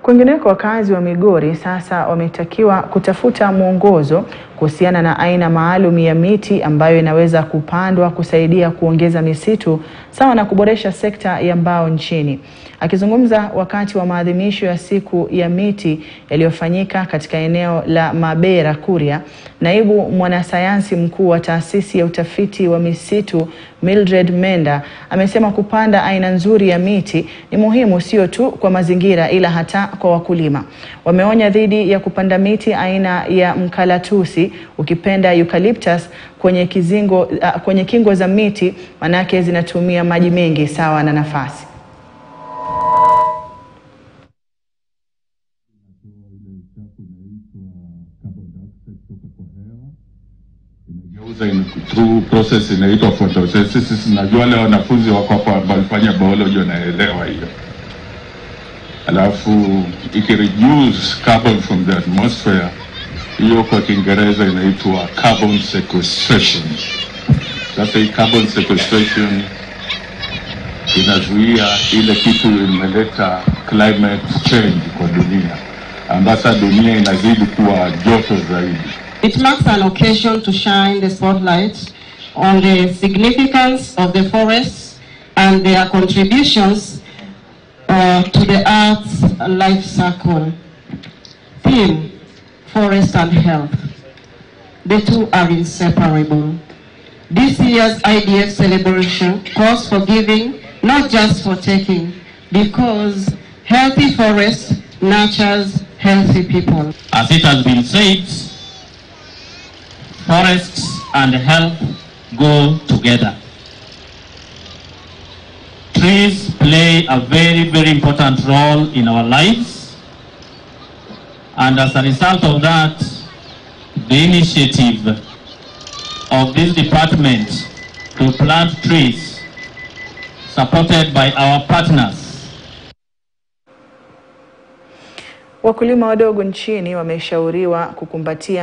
Kwingineko, wakazi wa Migori sasa wametakiwa kutafuta mwongozo kuhusiana na aina maalum ya miti ambayo inaweza kupandwa kusaidia kuongeza misitu sawa na kuboresha sekta ya mbao nchini. Akizungumza wakati wa maadhimisho ya siku ya miti yaliyofanyika katika eneo la Mabera Kuria, naibu mwanasayansi mkuu wa taasisi ya utafiti wa misitu Mildred Menda amesema kupanda aina nzuri ya miti ni muhimu sio tu kwa mazingira ila hata kwa wakulima. Wameonya dhidi ya kupanda miti aina ya mkalatusi ukipenda eucalyptus kwenye kizingo, uh, kwenye kingo za miti manake zinatumia maji mengi sawa na nafasi. inageuza in, through process inaitwa photosynthesis. Najua wale wanafunzi wako hapa walifanya biology wanaelewa hiyo. Alafu ikireduce carbon from the atmosphere, hiyo kwa Kiingereza inaitwa carbon sequestration. Sasa hii carbon sequestration inazuia ile kitu imeleta climate change kwa dunia, ambasa dunia inazidi kuwa joto zaidi. It marks an occasion to shine the spotlight on the significance of the forests and their contributions uh, to the Earth's life cycle. Theme, forest and health. The two are inseparable. This year's IDF celebration calls for giving, not just for taking, because healthy forest nurtures healthy people. As it has been said, forests and health go together. Trees play a very, very important role in our lives. And as a result of that, the initiative of this department to plant trees, supported by our partners, Wakulima wadogo nchini wameshauriwa kukumbatia